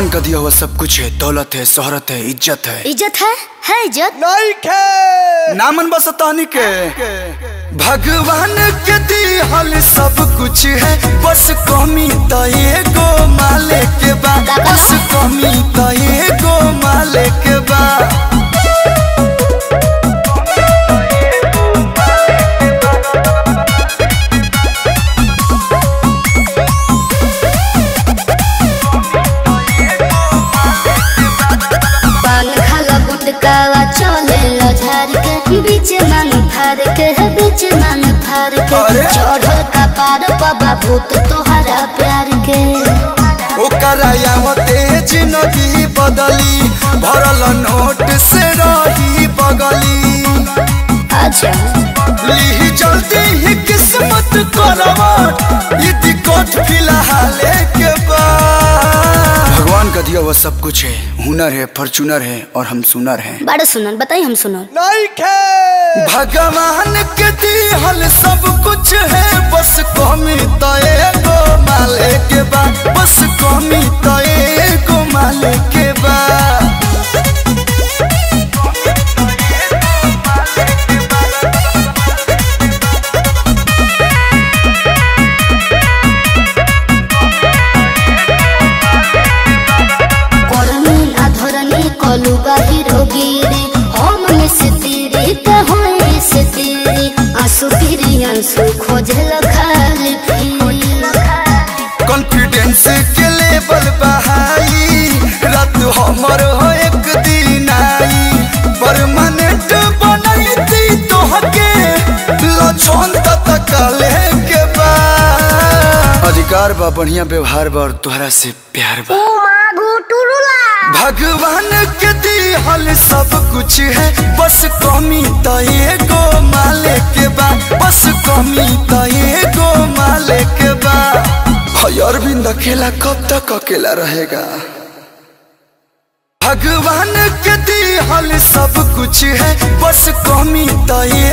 भगवान का दिया हुआ सब कुछ है दौलत है शोहरत है इज्जत है इज्जत है है इज्जत नहीं खे नामन बस तानी के भगवान के दिहल सब कुछ है बस कमी तो एगो माले के बा बस कमी तो एगो माले के बा पान खाला गुटकावा चले लो झार के बीच मन फार के है बीच मन फार के अरे! चढ़ल का पार बाबा भूत तोहरा प्यार के ओकरा यावते जिंदगी बदली भरल नोट से रही बगली अच्छा ली जल्दी ही किस्मत करवट इति कोट फिलहाल के बाद भगवान का दिया हुआ सब कुछ है हुनर है फॉर्चूनर है और हम सुनर हैं बड़ा सुनल बताई हम सुनल नहीं खे भगवान के दिहल सब कुछ है बस कमी तो एगो माले के बा बस कमी तो एगो माले के बा करनी अधरनी कलु बाहिर गिरी हम में से तेरे का होए से तेरे आंसू फिरी आंसू खोजल खाली कॉन्फिडेंस के लेवल बहाई रात हमर हो एक दिन आई परमानेंट बनैती तोहके लछन तक के बा अधिकार बा बढ़िया व्यवहार बा और तोहरा से प्यार बा भगवान के दिहल सब कुछ है बस कमी तो एगो माले के बा बस कमी तो एगो माले के बा हय अरविंद अकेला कब तक अकेला रहेगा भगवान के दिहल सब कुछ है बस कमी तो